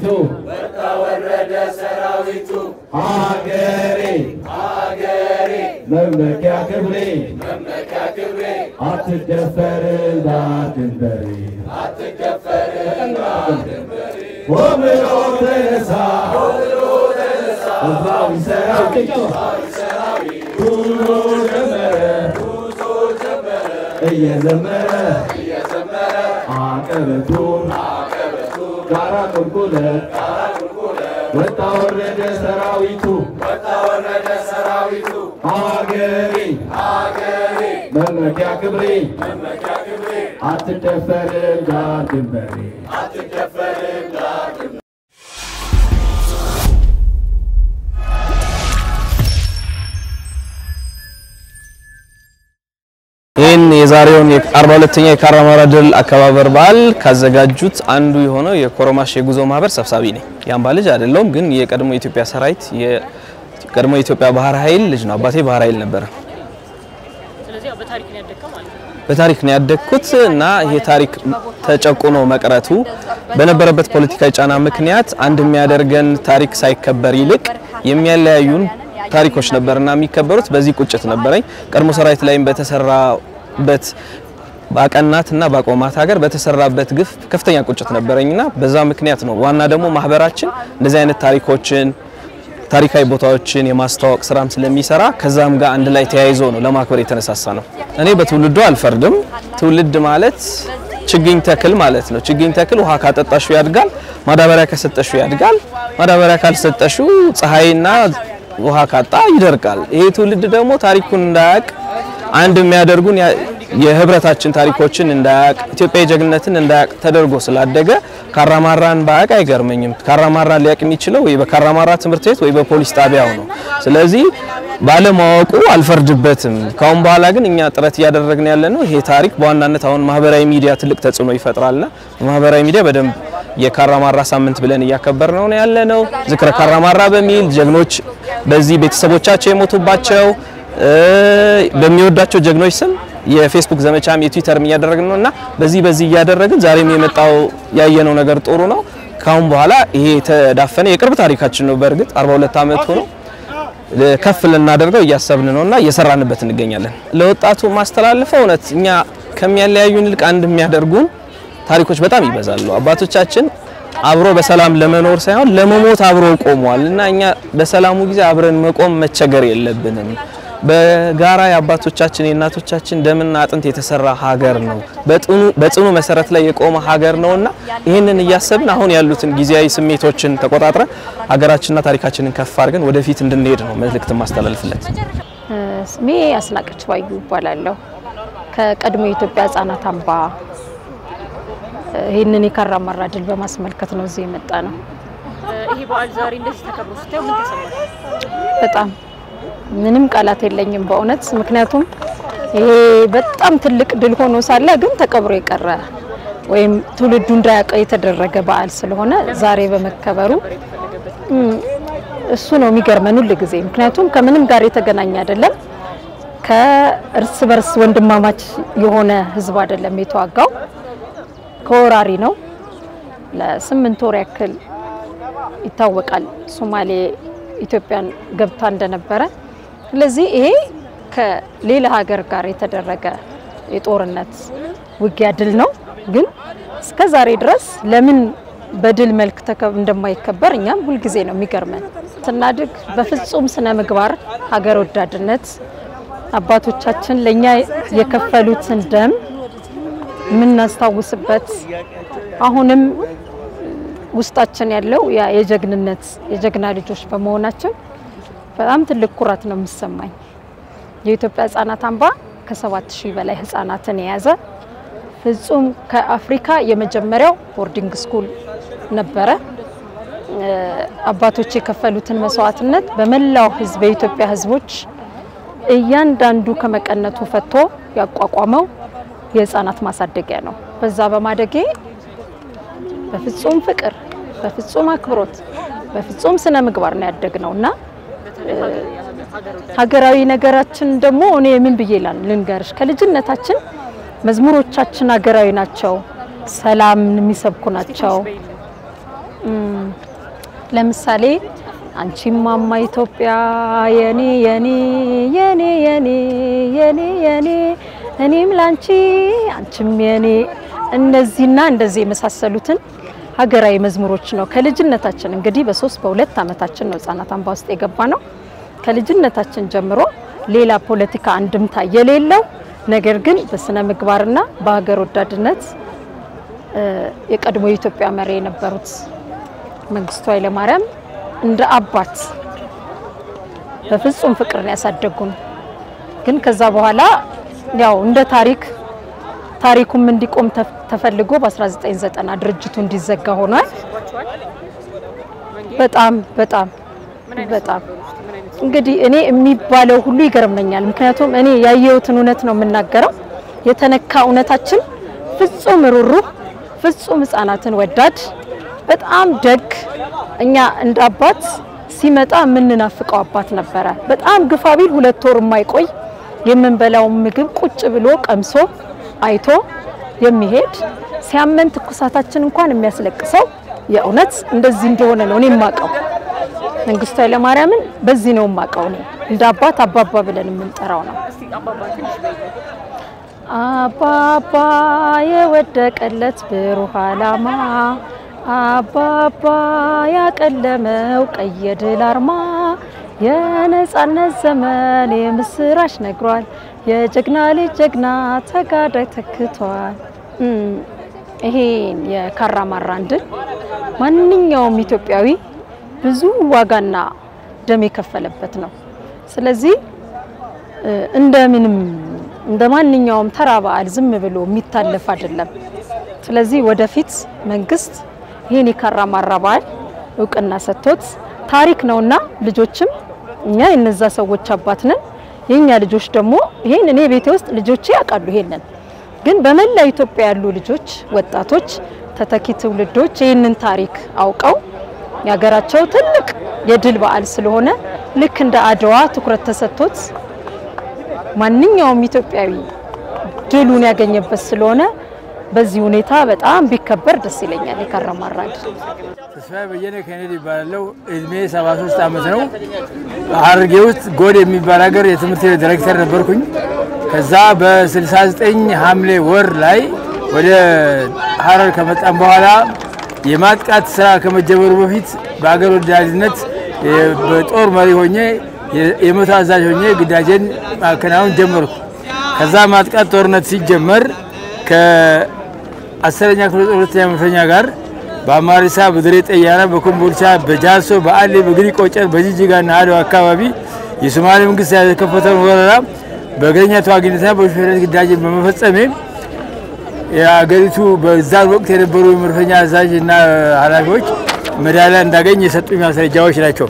ወጣ ወረደ ሰራዊቱ ሀገሬ ሀገሬ መመኪያ ክብሬ መመኪያ ክብሬ አትደፈር ዳር ድንበሬ አትደፈር ዳር ድንበሬ ሆብሎ ተነሳ ሆብሎ ተነሳ ህዝባዊ ሰራዊት ጉዞ ጀመረ ጉዞ ጀመረ እየዘመረ እየዘመረ አቀበቱን ጋራ ቁልቁለት ወጣ ወረደ ሰራዊቱ ወጣ ወረደ ሰራዊቱ ሀገሬ ሀገሬ መመኪያ ክብሬ መመኪያ ክብሬ አትደፈርም ዳር ድንበሬ አትደፈርም ዳር ድንበሬ ይህን የዛሬውን የአርባ ሁለተኛ የካራማራ ድል አከባበር በዓል ካዘጋጁት አንዱ የሆነው የኮሮማሽ የጉዞ ማህበር ሰብሳቢ ነኝ። የአምባ ልጅ አይደለሁም፣ ግን የቀድሞ የኢትዮጵያ ሰራዊት የቀድሞ የኢትዮጵያ ባህር ኃይል ልጅ ነው። አባቴ ባህር ኃይል ነበረ። ስለዚህ ያው በታሪክ ነው ያደግከው ማለት ነው። በታሪክ ነው ያደግኩት እና ይሄ ታሪክ ተጨቁኖ መቅረቱ በነበረበት ፖለቲካዊ ጫና ምክንያት አንድ የሚያደርገን ታሪክ ሳይከበር ይልቅ የሚያለያዩን ታሪኮች ነበርና የሚከበሩት በዚህ ቁጭት ነበረኝ። ቀድሞ ሰራዊት ላይም በተሰራበት በአቀናትና በአቆማት ሀገር በተሰራበት ግፍ ከፍተኛ ቁጭት ነበረኝና በዛ ምክንያት ነው ዋና ደግሞ ማህበራችን እንደዚህ አይነት ታሪኮችን ታሪካዊ ቦታዎችን የማስተዋወቅ ስራም ስለሚሰራ ከዛም ጋር አንድ ላይ ተያይዞ ነው ለማክበር የተነሳሳ ነው። እኔ በትውልዱ አልፈርድም። ትውልድ ማለት ችግኝ ተክል ማለት ነው። ችግኝ ተክል ውሃ ካጠጣሹ ያድጋል፣ ማዳበሪያ ከሰጠሹ ያድጋል። ማዳበሪያ ካልሰጠሹ ፀሐይና ውሃ ካጣ ይደርቃል። ይሄ ትውልድ ደግሞ ታሪኩን እንዳያቅ አንድ የሚያደርጉን የህብረታችን ታሪኮችን እንዳያቅ ኢትዮጵያዊ ጀግንነትን እንዳያቅ ተደርጎ ስላደገ ካራማራን ባያቅ አይገርመኝም። ካራማራን ሊያቅ የሚችለው ወይ በካራማራ ትምህርት ቤት ወይ በፖሊስ ጣቢያው ነው። ስለዚህ ባለማወቁ አልፈርድበትም። ካሁን በኋላ ግን እኛ ጥረት እያደረግን ያለ ነው ይሄ ታሪክ በዋናነት አሁን ማህበራዊ ሚዲያ ትልቅ ተጽዕኖ ይፈጥራልና በማህበራዊ ሚዲያ በደንብ የካራማራ ሳምንት ብለን እያከበር ነው ያለ ነው። ዝክረ ካራማራ በሚል ጀግኖች በዚህ ቤተሰቦቻቸው የሞቱባቸው በሚወዳቸው ጀግኖች ስም የፌስቡክ ዘመቻም የትዊተርም እያደረግን ነው እና በዚህ በዚህ እያደረግን ዛሬም የመጣው ያየነው ነገር ጥሩ ነው። ካሁን በኋላ ይሄ የተዳፈነ የቅርብ ታሪካችን ነው። በእርግጥ 42 ዓመት ሆኖ ከፍ ልናደርገው እያሰብን ነውና እየሰራንበት እንገኛለን። ለወጣቱ ማስተላልፈው እውነት እኛ ከሚያለያዩን ይልቅ አንድ የሚያደርጉን ታሪኮች በጣም ይበዛሉ። አባቶቻችን አብሮ በሰላም ለመኖር ሳይሆን ለመሞት አብሮ ቆመዋል እና እኛ በሰላሙ ጊዜ አብረን መቆም መቸገር የለብንም። በጋራ የአባቶቻችን የእናቶቻችን ደምና አጥንት የተሰራ ሀገር ነው። በጽኑ መሰረት ላይ የቆመ ሀገር ነውና ይህንን እያሰብን አሁን ያሉትን ጊዜያዊ ስሜቶችን ተቆጣጥረን ሀገራችንና ታሪካችንን ከፍ አድርገን ወደፊት እንድንሄድ ነው መልእክት ማስተላልፍለት። ስሜ አስናቀች ባዩ ይባላለሁ። ከቀድሞ የኢትዮጵያ ሕጻናት አምባ ይህንን የካራማራ ድል በማስመልከት ነው እዚህ የመጣ ነው። ይሄ በዓል ዛሬ እንደዚህ ተከብሮ ስታየው ምን ተሰማህ? በጣም ምንም ቃላት የለኝም በእውነት ምክንያቱም ይሄ በጣም ትልቅ ድል ሆኖ ሳለ ግን ተቀብሮ የቀረ ወይም ትውልዱ እንዳያውቀው የተደረገ በዓል ስለሆነ ዛሬ በመከበሩ እሱ ነው የሚገርመን ሁል ጊዜ። ምክንያቱም ከምንም ጋር የተገናኘ አይደለም። ከእርስ በርስ ወንድማማች የሆነ ህዝብ አይደለም የተዋጋው፣ ከወራሪ ነው። ለስምንት ወር ያክል ይታወቃል ሶማሌ ኢትዮጵያን ገብታ እንደነበረ። ስለዚህ ይሄ ከሌላ ሀገር ጋር የተደረገ የጦርነት ውጊያ ድል ነው። ግን እስከ ዛሬ ድረስ ለምን በድል መልክ እንደማይከበር እኛም ሁልጊዜ ነው የሚገርመን። ስናድግ በፍጹም ስነ ምግባር፣ ሀገር ወዳድነት አባቶቻችን ለኛ የከፈሉትን ደም የምናስታውስበት አሁንም ውስጣችን ያለው ያ የጀግንነት የጀግና ልጆች በመሆናችን በጣም ትልቅ ኩራት ነው የሚሰማኝ። የኢትዮጵያ ሕጻናት አምባ ከሰባት ሺህ በላይ ህጻናትን የያዘ ፍጹም ከአፍሪካ የመጀመሪያው ቦርዲንግ ስኩል ነበረ። አባቶች የከፈሉትን መስዋዕትነት በመላው ህዝብ የኢትዮጵያ ህዝቦች እያንዳንዱ ከመቀነቱ ፈቶ ያቋቋመው የህፃናት ማሳደጊያ ነው። በዛ በማደጌ በፍጹም ፍቅር፣ በፍጹም አክብሮት፣ በፍጹም ስነ ምግባር ነው ያደግነው እና ሀገራዊ ነገራችን ደግሞ እኔ ምን ብዬ ልንገርሽ፣ ከልጅነታችን መዝሙሮቻችን ሀገራዊ ናቸው፣ ሰላምን የሚሰብኩ ናቸው። ለምሳሌ አንቺም ማማ ኢትዮጵያ የኔ የኔ የኔ የኔ የኔ የኔ እኔም ላንቺ አንቺም የኔ እነዚህና እንደዚህ የመሳሰሉትን ሀገራዊ መዝሙሮች ነው ከልጅነታችን እንግዲህ በሶስት በሁለት ዓመታችን ነው ህጻናት አምባ ውስጥ የገባ ነው። ከልጅነታችን ጀምሮ ሌላ ፖለቲካ አንድምታ የሌለው ነገር ግን በስነ ምግባርና በሀገር ወዳድነት የቀድሞ የኢትዮጵያ መሪ የነበሩት መንግስቱ ኃይለማርያም እንደ አባት በፍጹም ፍቅርን ያሳደጉን ግን ከዛ በኋላ ያው እንደ ታሪክ ታሪኩም እንዲቆም ተፈልጎ በ1990 ድርጅቱ እንዲዘጋ ሆኗል። በጣም በጣም በጣም እንግዲህ እኔ የሚባለው ሁሉ ይገርመኛል። ምክንያቱም እኔ ያየሁትን እውነት ነው የምናገረው። የተነካ እውነታችን ፍጹም ሩሩህ፣ ፍጹም ህፃናትን ወዳድ፣ በጣም ደግ እኛ እንደ አባት ሲመጣ የምንናፍቀው አባት ነበረ። በጣም ግፋ ቢል ሁለት ወር የማይቆይ የምንበላውን ምግብ ቁጭ ብሎ ቀምሶ አይቶ የሚሄድ ሲያመን ትኩሳታችን እንኳን የሚያስለቅሰው የእውነት እንደዚህ እንደሆነ ነው እኔ የማውቀው። መንግስቱ ኃይለማርያምን በዚህ ነው የማውቀው እኔ እንደ አባት አባባ ብለን የምንጠራው ነው። አባባ የወደቀለት ብሩህ ዓላማ አባባ ያቀለመው ቀይ የድል አርማ የነጻነት ዘመን የምስራች ነግሯል። የጀግና ልጅ ጀግና ተጋዳይ ተክቷል። ይሄን የካራማራን ድል ማንኛውም ኢትዮጵያዊ ብዙ ዋጋና ደም የከፈለበት ነው። ስለዚህ እንደምንም እንደ ማንኛውም ተራ በዓል ዝም ብሎ የሚታለፍ አይደለም። ስለዚህ ወደፊት መንግስት ይህን የካራማራ በዓል እውቅና ሰጥቶት ታሪክ ነውና ልጆችም እኛ የነዛ ሰዎች አባት ነን። የኛ ልጆች ደግሞ ይሄን እኔ ቤቴ ውስጥ ልጆቼ ያውቃሉ። ይሄንን ግን በመላ ኢትዮጵያ ያሉ ልጆች፣ ወጣቶች፣ ተተኪ ትውልዶች ይህንን ታሪክ አውቀው የሀገራቸው ትልቅ የድል በዓል ስለሆነ ልክ እንደ አድዋ ትኩረት ተሰጥቶት ማንኛውም ኢትዮጵያዊ ድሉን ያገኘበት ስለሆነ በዚህ ሁኔታ በጣም ቢከበር ደስ ይለኛል። የካራማራ ድል ተስፋዬ በየነ ከኔዲ ይባላለው። እድሜ 73 ዓመት ነው። ሀረርጌ ውስጥ ጎድ የሚባል ሀገር የትምህርት ቤት ዲሬክተር ነበርኩኝ። ከዛ በ69 ሐምሌ ወር ላይ ወደ ሀረር ከመጣም በኋላ የማጥቃት ስራ ከመጀመሩ በፊት በአገር ወዳድነት በጦር መሪ ሆኜ የመቶ አዛዥ ሆኜ ግዳጄን ማከናወን ጀመርኩ። ከዛ ማጥቃት ጦርነት ሲጀመር ከአስረኛ ክፍለ ጦር ሁለተኛ መድፈኛ ጋር በአማሪሳ፣ በድሬ ጠያና፣ በኮምቦልቻ፣ በጃርሶ፣ በአሌ፣ በግሪ ቆጨር፣ በጂጂጋና አድዋ አካባቢ የሶማሌ መንግስት የከፈተውን ወረራ በእግረኛ ተዋጊነትና በሹፌርነት ግዳጅን በመፈጸሜ የአገሪቱ በዛን ወቅት የነበሩ የመድፈኛ አዛዥ እና ኃላፊዎች ሜዳሊያ እንዳገኝ የሰጡኝ ማስረጃዎች ናቸው።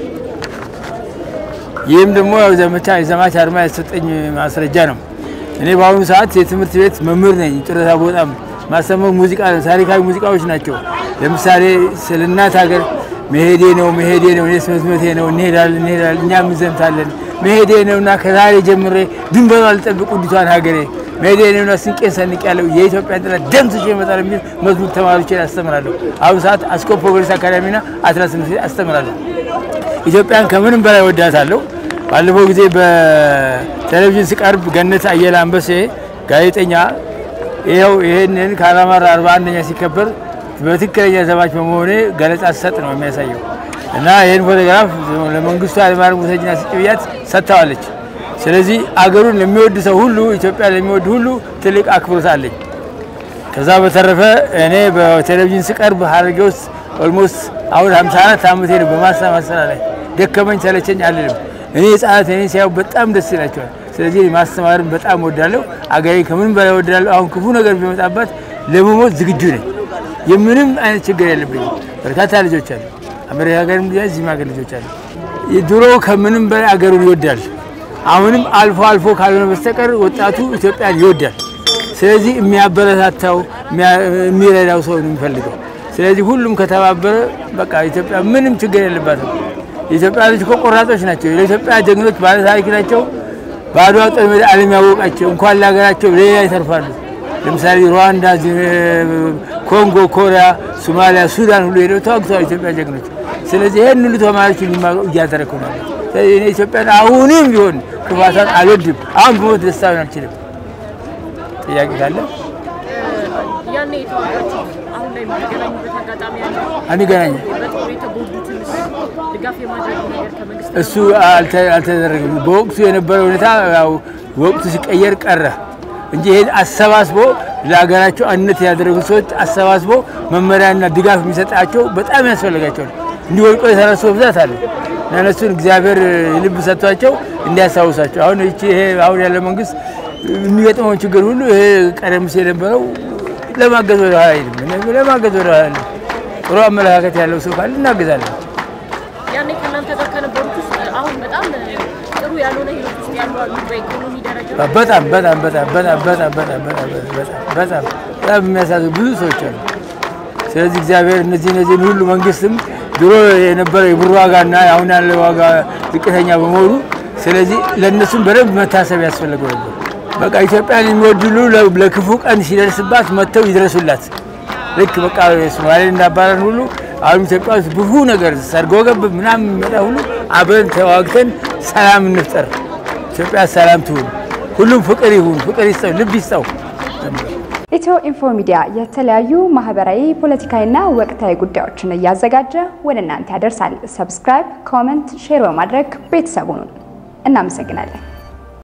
ይህም ደግሞ ያው ዘመቻ የዘማች አርማ የተሰጠኝ ማስረጃ ነው። እኔ በአሁኑ ሰዓት የትምህርት ቤት መምህር ነኝ። ጡረታ በወጣም ማስተማር ሙዚቃ ታሪካዊ ሙዚቃዎች ናቸው። ለምሳሌ ስለ እናት ሀገር መሄዴ ነው መሄዴ ነው እኔስ መስመቴ ነው እንሄዳለን እንሄዳለን እኛም እንዘምታለን መሄዴ ነውና ከዛሬ ጀምሬ ድንበሯ አልጠብቅ ውዲቷን ሀገሬ መሄዴ ነውና ስንቄን ሰንቅ ያለው የኢትዮጵያን ጥላት ደምስሼ እመጣለሁ የሚል መዝሙር ተማሪዎችን አስተምራለሁ። አሁን ሰዓት አስኮ ፕሮግሬስ አካዳሚና አትላስ ትምህርት ቤት አስተምራለሁ። ኢትዮጵያን ከምንም በላይ ወዳታለሁ። ባለፈው ጊዜ በቴሌቪዥን ስቀርብ ገነት አየለ አንበሴ ጋዜጠኛ ይኸው ይህንን ካራማራ አርባ አንደኛ ሲከበር በትክክለኛ ዘማች በመሆኔ ገለጻ ሰጥ ነው የሚያሳየው እና ይህን ፎቶግራፍ ለመንግስቱ ኃይለማርያም ውሰጅና ስጭ ብያት ሰጥተዋለች። ስለዚህ አገሩን ለሚወድ ሰው ሁሉ ኢትዮጵያ ለሚወድ ሁሉ ትልቅ አክብሮት አለኝ። ከዛ በተረፈ እኔ በቴሌቪዥን ስቀርብ ሀረርጌ ውስጥ ኦልሞስት አሁን 54 ዓመቴ ነው በማስተማር ስራ ላይ ደከመኝ ሰለቸኝ አልልም። እኔ ህጻናት እኔ ሲያዩ በጣም ደስ ይላቸዋል። ስለዚህ ማስተማርን በጣም ወዳለሁ። አገሬ ከምንም በላይ ወዳለሁ። አሁን ክፉ ነገር ቢመጣባት ለመሞት ዝግጁ ነኝ። የምንም አይነት ችግር የለብኝም። በርካታ ልጆች አሉ። አሜሪካ ሀገር እዚህም ሀገር ልጆች አሉ። ድሮ ከምንም በላይ አገሩን ይወዳል። አሁንም አልፎ አልፎ ካልሆነ በስተቀር ወጣቱ ኢትዮጵያን ይወዳል። ስለዚህ የሚያበረታታው የሚረዳው ሰው ነው የሚፈልገው። ስለዚህ ሁሉም ከተባበረ በቃ ኢትዮጵያ ምንም ችግር የለባትም። የኢትዮጵያ ልጅ እኮ ቆራጦች ናቸው። ለኢትዮጵያ ጀግኖች ባለ ታሪክ ናቸው። በአድዋ ጦር ሜዳ ዓለም ያወቃቸው እንኳን ለሀገራቸው ሌላ ይተርፋሉ። ለምሳሌ ሩዋንዳ፣ ኮንጎ፣ ኮሪያ፣ ሶማሊያ፣ ሱዳን ሁሉ ሄደው ተዋግተዋል ኢትዮጵያ ጀግኖች። ስለዚህ ይህን ሁሉ ተማሪዎች እንዲማሩ እያደረግኩ ነው። ስለዚህ እኔ ኢትዮጵያን አሁንም ቢሆን ክፋቷን አልወድም። አሁን በሞት ደስታውን አልችልም። ጥያቄ ካለ ያኔ የተዋጋችሁ አሁን ላይ የምትገናኙበት አጋጣሚ አለ? አንገናኝም። በጦር የተጎዱትን ድጋፍ የማድረግ ነገር ከመንግስት እሱ አልተ- አልተደረገም። በወቅቱ የነበረው ሁኔታ ያው ወቅቱ ሲቀየር ቀረ እንጂ ይሄን አሰባስቦ ለሀገራቸው አንድነት ያደረጉ ሰዎች አሰባስቦ መመሪያና ድጋፍ የሚሰጣቸው በጣም ያስፈልጋቸዋል። እንዲወድቆ የተረሱ በብዛት አለ እና እነሱን እግዚአብሔር ልብ ሰጥቷቸው እንዲያስታውሳቸው አሁን ይቺ ይሄ አሁን ያለ መንግስት የሚገጥመውን ችግር ሁሉ ይሄ ቀደም ሲል የነበረው ለማገዝ ወደ ኋላ አይልም። እኔ ለማገዝ ወደ ኋላ አይልም። ጥሩ አመለካከት ያለው ሰው ካለ እናግዛለን። ያኔ ከእናንተ ጋር ከነበሩት ውስጥ አሁን በጣም ጥሩ ያልሆነ ህይወት ውስጥ ያሉ አሉ። በኢኮኖሚ ደረጃ በጣም በጣም በጣም በጣም በጣም በጣም በጣም በጣም በጣም በጣም የሚያሳዝኑ ብዙ ሰዎች አሉ። ስለዚህ እግዚአብሔር እነዚህ እነዚህን ሁሉ መንግስትም ድሮ የነበረው የብር ዋጋና አሁን ያለው ዋጋ ዝቅተኛ በመሆኑ ስለዚህ ለእነሱም በደንብ መታሰብ ያስፈልገው ነበር። በቃ ኢትዮጵያን የሚወድሉ ለክፉ ቀን ሲደርስባት መጥተው ይድረሱላት። ልክ በቃ ሶማሌን እንዳባረን ሁሉ አሁን ኢትዮጵያ ውስጥ ብዙ ነገር ሰርጎ ገብ ምናምን የሚመጣ ሁሉ አብረን ተዋግተን ሰላም እንፍጠር። ኢትዮጵያ ሰላም ትሁን። ሁሉም ፍቅር ይሁን፣ ፍቅር ይስጠው፣ ልብ ይስጠው። ኢትዮ ኢንፎ ሚዲያ የተለያዩ ማህበራዊ፣ ፖለቲካዊና ወቅታዊ ጉዳዮችን እያዘጋጀ ወደ እናንተ ያደርሳል። ሰብስክራይብ፣ ኮመንት፣ ሼር በማድረግ ቤተሰቡን እናመሰግናለን።